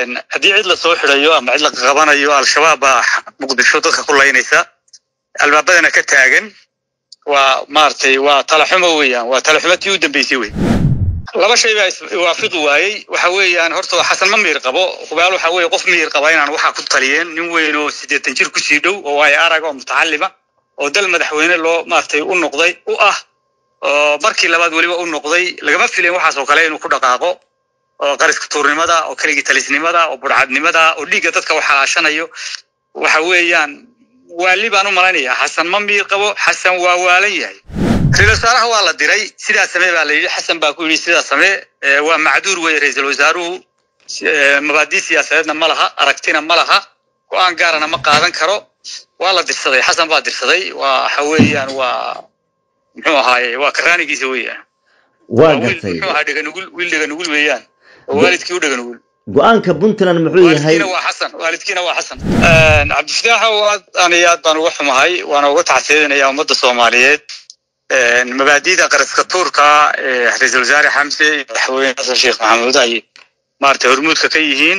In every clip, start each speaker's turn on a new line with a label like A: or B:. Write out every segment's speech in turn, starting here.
A: haddii cid la soo xidhayo ama cid la qabanayo al-shabaab baa muqdisho dadka ku laynaysa albaabadana ka taagan waa maaragtay waa talaxumo weeyaan waa talaxumo tii u dambeysay wey laba shay baa iswaafiqi waayey waxa weeyaan horta xasan ma miyir qabo hubaal waxa weeye qof miyir qaba inaan waxaa ku taliyeen nin weyn oo siddeetan jir kusii dhow oo waayo arag oo mutacalima oo dal madaxweyne loo maaragtay u noqday u ah oo markii labaad weliba u noqday lagama filayn waxaas oo kale inuu ku dhaqaaqo oo qariska tuurnimada oo keligii talisnimada oo burcadnimada oo dhiigga dadka u xalaashanayo waxa weeyaan waali baan u malaynayaa xasan ma miyir qabo xasan waa waalan yahay ra-isul wasaaraha waa la diray sidaa samee baa la yidhi xasan baa ku yidhi sidaa samee waa macduur weye ra-iisul wasaaruhu mabaadii siyaasadeedna ma laha aragtina ma laha go-aan gaarana ma qaadan karo waa la dirsaday xasan baa dirsaday waa waxa weeyaan waa muxuu ahaaye waa karaanigiisa weeyaan
B: waa gartay
A: muxuu ahaa dheganugul wiil dheganugul weeyaan oo waalidkii u dheganugul
B: go-aanka puntland muxuu yahay
A: waalidkiina waa xasan waalidkiina waa xasan cabdifataaxow aad aan iyo aad baan uga xumahay waana uga tacsiidinayaa ummadda soomaaliyeed mabaadida qaraska tuurka ee ra-iisul wasaare xamse iyo madaxweyne xasan sheekh maxamuud ay maaragtay hormuudka ka yihiin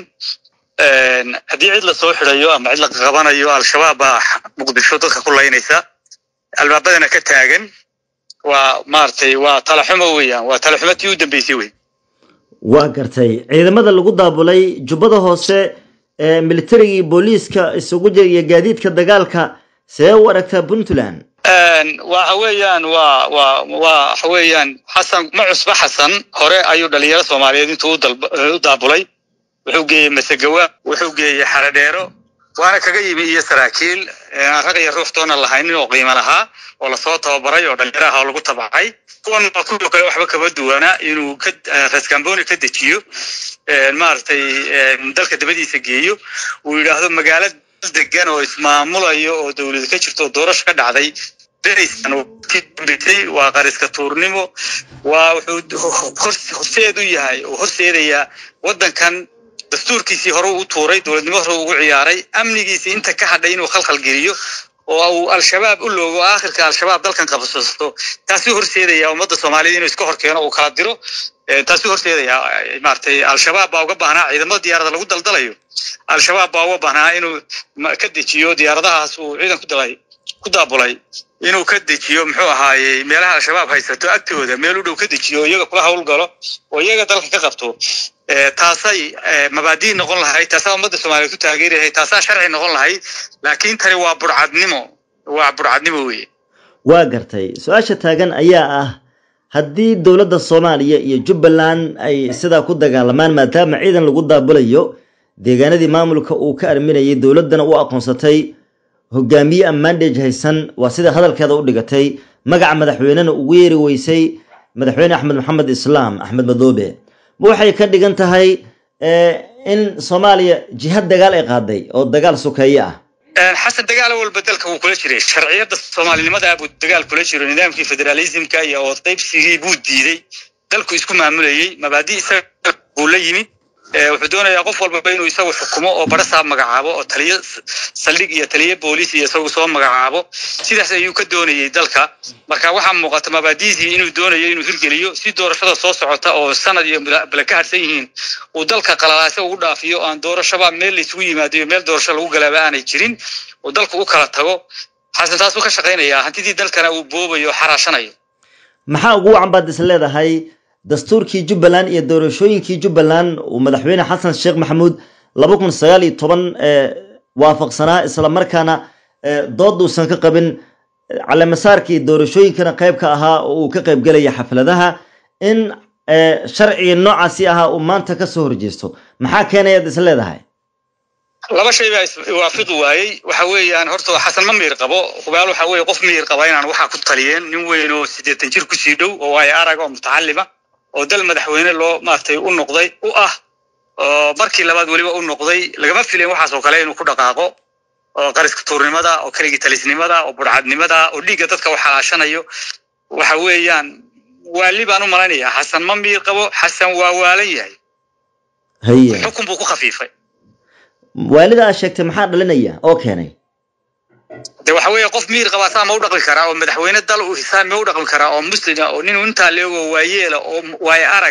A: haddii cid la soo xidhayo ama cid la qabanayo al-shabaab baa muqdisho dadka ku laynaysa albaabadana ka taagan waa maaragtay waa talaxumo weeyaan waa talaxumo tii u dambeysay wey
B: waa gartay ciidamada lagu daabulay jubbada hoose ee militarigii booliiska isugu jira iyo gaadiidka dagaalka see u aragtaa puntland
A: waxa weeyaan waa waa waa waxa weeyaan xasan ma cusba xasan hore ayuu dhalinyaro soomaaliyeed intuu u daabulay wuxuu geeyey masegawa wuxuu geeyey xaradheero waana kaga yimi iyo saraakiil aan rag iyo ruux toona lahaynin oo qiimo lahaa oo lasoo tababaray oo dhalinyaro ah oo lagu tabacay kuwan waa kuwii kale waxba kama duwana inuu ka rascamboni ka dejiyo maaragtay dalka dabadiisa geeyo uu yidhaahdo magaalo degan oo ismaamulayo oo dowlad ka jirto oo doorasho ka dhacday berisan waa qariska tuurnimo waa wuxuu horseed u yahay oo horseedayaa waddankan dastuurkiisii hore u tuuray dowladnimo hore ugu ciyaaray amnigiisii inta ka hadhay inuu khalkhal geliyo oo uu al-shabaab u loogo aakhirka al-shabaab dalkan qabsasto taasuu horseedayaa ummadda soomaaliyed inuu iska horkeeno uu kala diro taasuu horseedayaa maaragtay al-shabaab baa uga baahnaa ciidamada diyaarada lagu daldalayo al-shabaab baa uga baahnaa inuu ka dejiyo diyaaradahaas uu ciidan ku dalay ku daabulay inuu ka dejiyo muxuu ahaaye meelaha al-shabaab haysato agtooda meel u dhow ka dejiyo iyaga kula hawlgalo oo iyaga dalka ka qabto taasay mabaadii noqon lahayd taasaa ummadda soomaaliyeed ku taageeri lahayd taasaa sharci noqon lahayd laakiin tani waa burcadnimo waa burcadnimo weye
B: waa gartay su-aasha taagan ayaa ah haddii dowladda soomaaliya iyo jubbaland ay sidaa ku dagaalamaan maadaama ciidan lagu daabulayo deegaanadii maamulka uu ka arminayay dowladdana u aqoonsatay hogaamiye ammaandhej haysan waa sida hadalkeeda u dhigatay magaca madaxweynena ugu yeeri weysay madaxweyne axmed maxamed islaam axmed madoobe ma waxay ka dhigan tahay in soomaaliya jihad dagaal ay qaaday oo dagaal sokeeye ah
A: xasan dagaal walba dalka wuu kula jiray sharciyadda soomaalinimada buu dagaal kula jiro nidaamkii federalismka iyo ood qaybsigii buu diiday dalku isku maamulayey mabaadii isaga buu la yimid wuxuu doonayaa qof walbaba inuu isagu xukumo oo barasaab magacaabo oo taliyo saldhig iyo taliyo booliis iyo isagu soo magacaabo sidaas ayuu ka doonayey dalka marka waxaa muuqata mabaadiisii inuu doonayo inuu hirgeliyo si doorashada soo socota oo sanad iyo bale ka harsan yihiin uu dalka qalalaase ugu dhaafiyo aan doorashaba meel laysugu yimaado iyo meel doorasho lagu galaaba aanay jirin uu dalku u kala tago xasan taasuu ka shaqaynayaa hantidii dalkana uu boobayo xaraashanayo
B: maxaa ugu wacan baad is leedahay dastuurkii jubbaland iyo doorashooyinkii jubbaland uu madaxweyne xasan sheekh maxamuud laba kun sagaal iyo toban waafaqsanaa isla markaana dood uusan ka qabin calemasaarkii doorashooyinkana qayb ka ahaa oo uu ka qayb gelaya xafladaha in sharcigii noocaasi ahaa uu maanta kasoo horjeesto maxaa keenayaad is leedahay
A: laba shay baa iswaafiqi waayey waxa weeyaan horta xasan ma miyir qabo hubaal waxa weeye qof miyir qaba inaan waxaa ku taliyeen nin weyn oo siddeetan jir kusii dhow oo waayo arag oo mutacalima oo dal madaxweyne loo maaragtay u noqday u ah oo markii labaad weliba u noqday lagama filayn waxaas oo kale inuu ku dhaqaaqo oo qariska tuurnimada oo keligii talisnimada oo burcadnimada oo dhiigga dadka u xalaashanayo waxa weeyaan waali baan u malaynayaa xasan ma miyir qabo xasan waa waalan yahay
B: haye
A: xukun buu ku khafiifay
B: waalida aad sheegtay maxaa dhalinaya oo keenay
A: de waxa weeye qof miyir qabaa saa ma u dhaqmi karaa oo madaxweyne dal u hisaab ma u dhaqmi karaa oo muslima oo nin intaa leego waayeela oo waayo araga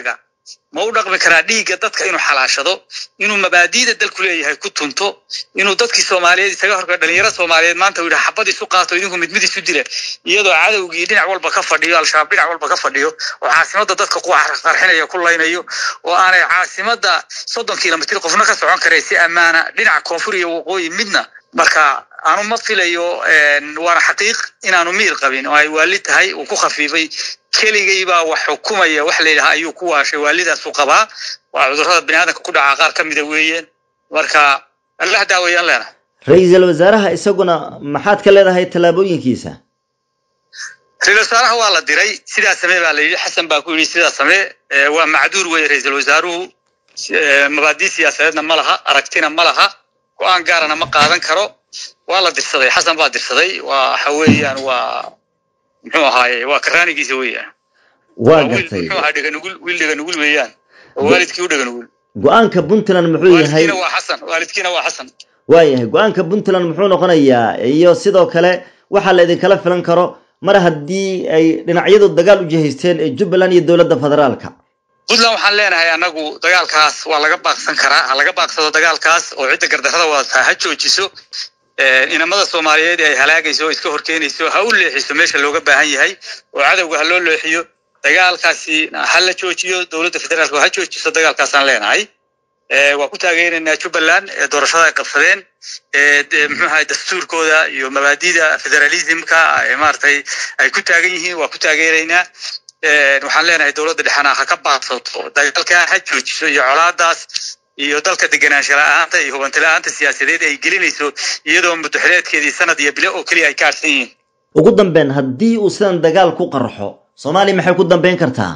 A: ma u dhaqmi karaa dhiigga dadka inuu xalaashado inuu mabaadi'da dalku leeyahay ku tunto inuu dadkii soomaaliyeed isaga horka dhalinyaro soomaaliyeed maanta uu yidhaha xabad isu qaato idinku mid mid isu dila iyadoo cadowgii dhinac walba ka fadhiyo al-shabaab dhinac walba ka fadhiyo oo caasimadda dadka ku qarxinayo ku laynayo oo aanay caasimadda soddon kilomitr qofna ka socon karay si ammaana dhinaca koonfur iyo waqooyi midna marka aanu ma filayo waana xaqiiq inaanu miir qabin oo ay waali tahay uu ku khafiifay keligay baa wax xukumaya wax la yidhaha ayuu ku waashay waalidaasu qabaa waa cudurrada biniaadanka ku dhaca qaar ka mida weeyeen marka allah daawayaan leena
B: ra-iisul wasaaraha isaguna maxaad ka leedahay tallaabooyinkiisa
A: ra-isul wasaaraha waa la diray sidaa samee baa la yidhi xasan baa ku yidhi sidaa samee waa macduur weye ra-iisul wasaaruhu mabaadii siyaasadeedna ma laha aragtina ma laha go-aan gaarana ma qaadan karo waa la dirsaday xasan baa dirsaday waa waxa weeyaan waa muxuu ahaaye waa karaanigiisa weeyaan
B: waa gartay
A: muxuu ahaa dheganugul wiil dheganugul weeyaan oo waalidkii u dheganugul
B: go-aanka puntland muxuu yahay
A: waalidkiina waa xasan waalidkiina waa xasan
B: waayahay go-aanka puntland muxuu noqonayaa iyo sidoo kale waxaa la idinkala filan karo mar haddii ay dhinacyadu dagaal u jihaysteen ee jubbaland iyo dowladda federaalka
A: puntland waxaan leenahay annagu dagaalkaas waa laga baaqsan karaa ha laga baaqsado dagaalkaas oo cidda gardarrada wadataa ha joojiso inamada soomaaliyeed ay halaagayso oo iska horkeenayso ha u leexiso meesha looga baahan yahay oo cadowga ha loo leexiyo dagaalkaasi ha la joojiyo dowladda federaalka ha joojiso dagaalkaasaan leenahay waa ku taageeraynaa jubbaland doorashada ay qabsadeen muxuu ahay dastuurkooda iyo mabaadida federalismka maaragtay ay ku taagan yihiin waa ku taageeraynaa waxaan leenahay dowladda dhexena ha ka baaqsato dagaalkaa ha joojiso iyo colaadaas iyo dalka degenaansha la-aanta iyo hubanti la-aanta siyaasadeed ay gelinayso iyadoo mudaxileedkeedii sanad iyo bile oo keliya ay ka harsan yihiin
B: ugu dambeyn haddii uu sidan dagaal ku qarxo soomaaliya maxay ku dambeyn kartaa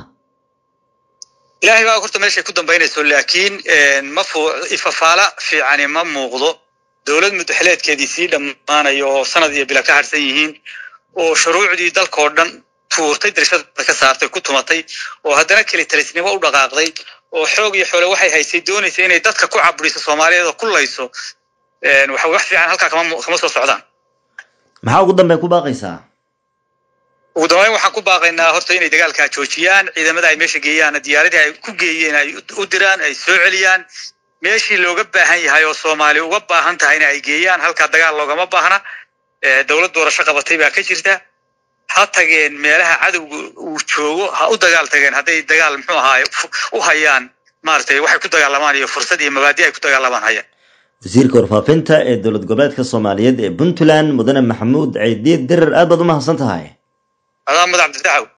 A: ilaahay baa horta meeshay ku dambaynayso laakiin ma fu ifafaala fiicani ma muuqdo dowlad mudaxileedkeedii sii dhammaanayo oo sanad iyo bila ka harsan yihiin oo shuruucdii dalkao dhan tuurtay dirshada ka saartay ku tumatay oo haddana keli talisnimo u dhaqaaqday oo xoog iyo xoole waxay haysay doonaysa inay dadka ku caburiso soomaaliyeed oo ku layso waxa wax fiican halkaa kama kama soo socdaan
B: maxaa ugu dambeyn ku baaqaysaa
A: ugu dambeyn waxaan ku baaqaynaa horta inay dagaalkaa joojiyaan ciidamada ay meesha geeyaan diyaaradii ay ku geeyeen ay u diraan ay soo celiyaan meeshii looga baahan yahay oo soomaali uga baahan tahayna ay geeyaan halkaa dagaal loogama baahna dowlad doorasho qabatay baa ka jirta ha tageen meelaha cadowga uu joogo ha u dagaal tageen hadday dagaal muxuu ahaay u hayaan maaragtay waxay ku dagaalamaan iyo fursad iyo mabaadi ay ku dagaalamaan hayaan
B: wasiirka warfaafinta ee dowlad goboleedka soomaaliyeed ee puntland mudane maxamuud ciidiid dirir aad baad u mahadsan tahay
A: adaa madax cabdifataxow